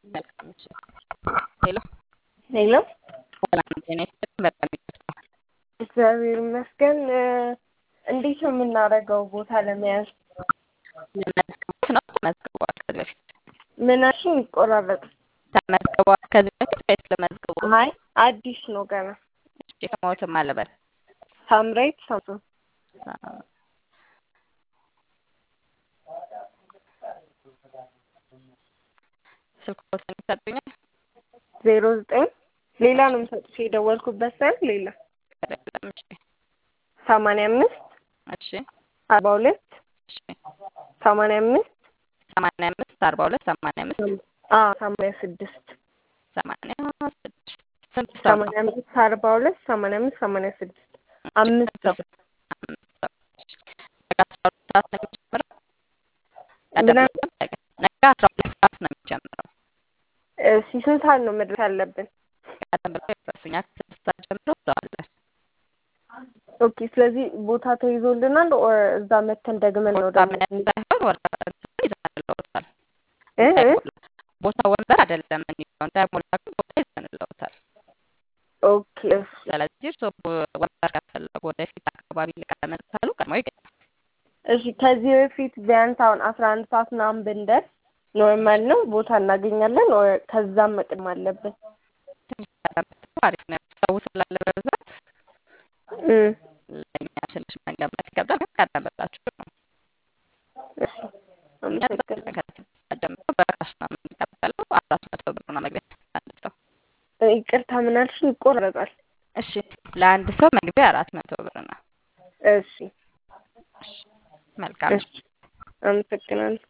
መልካም እሺ። ሄሎ ሄሎ ሰላም ጤና ይስጥልኝ። በጣም ይቅርታ። እግዚአብሔር ይመስገን። እንዴት ነው የምናደርገው ቦታ ለመያዝ? ለመዝገቦት ነው ተመዝግበዋል ከዚህ በፊት ምናሽን ይቆራረጥ? ተመዝግበዋል ከዚህ በፊት ወይስ ለመዝግቦ? አይ አዲስ ነው ገና። እሺ ስሞትም አለበት ሳምራይት ሳምሶን ስልክ ቁጥር ይሰጡኛል? ዜሮ ዘጠኝ ሌላ ነው የምሰጥሽ የደወልኩበት ሳይሆን ሌላ አይደለም። እሺ ሰማንያ አምስት እሺ አርባ ሁለት እሺ ሰማንያ አምስት ሰማንያ አምስት አርባ ሁለት ሰማንያ አምስት አዎ ሰማንያ ስድስት ሰማንያ ስድስት ስንት ሰው ነው? ሰማንያ አምስት አርባ ሁለት ሰማንያ አምስት ሰማንያ ስድስት አምስት ሰው አምስት ሰው። ነገ አስራ ሁለት ሰዓት ነው የሚጀምረው። ቀደም ምናምን? ብሎ ነገ ነገ አስራ ሁለት ሰዓት ነው የሚጀምረው። እሺ ስንት ሰዓት ነው መድረስ ያለብን? ቀደም ብሎ ይድረሱኛ ከስድስት ሰዓት ጀምሮ እዛው አለን። ኦኬ ስለዚህ ቦታ ተይዞልናል ኦር እዛ መተን ደግመን ነው ቦታ ምን ሳይሆን ወረቀት እንትኑን ይዘንልዎታል። እ እ? እንዳይሞላ ቦታ ወንበር አይደለም የሚሆን እንዳይሞላ ግን ቦታ ይዘንልዎታል። ኦኬ እሺ ስለዚህ እርስዎ ወንበር ከፈለጉ ወደፊት አካባቢ ልቀመጥ ካሉ ቀድመው ይገኛል። እሺ ከዚህ በፊት ቢያንስ አሁን አስራ አንድ ሰዓት ምናምን ብንደርስ ኖርማል ነው ቦታ እናገኛለን ኦር ከዛም መቅደም አለብን? ትንሽ ቀደም ብትሉ አሪፍ ነው። ሰው ስላለ በብዛት እ ለእኛ ትንሽ መንገድ ላይ ይከብዳል። ግን ቀደም ብላችሁ ነው እሺ እኛ አመሰግናለሁ። ከስድስት ሰዓት ጀምሮ በካሽ ነው የምንቀበለው። አራት መቶ ብር ነው መግቢያ አንድ ሰው። ይቅርታ ምን አልሽኝ? ይቆረጣል። እሺ ለአንድ ሰው መግቢያ አራት መቶ ብር ነው። እሺ መልካም እሺ አመሰግናለሁ።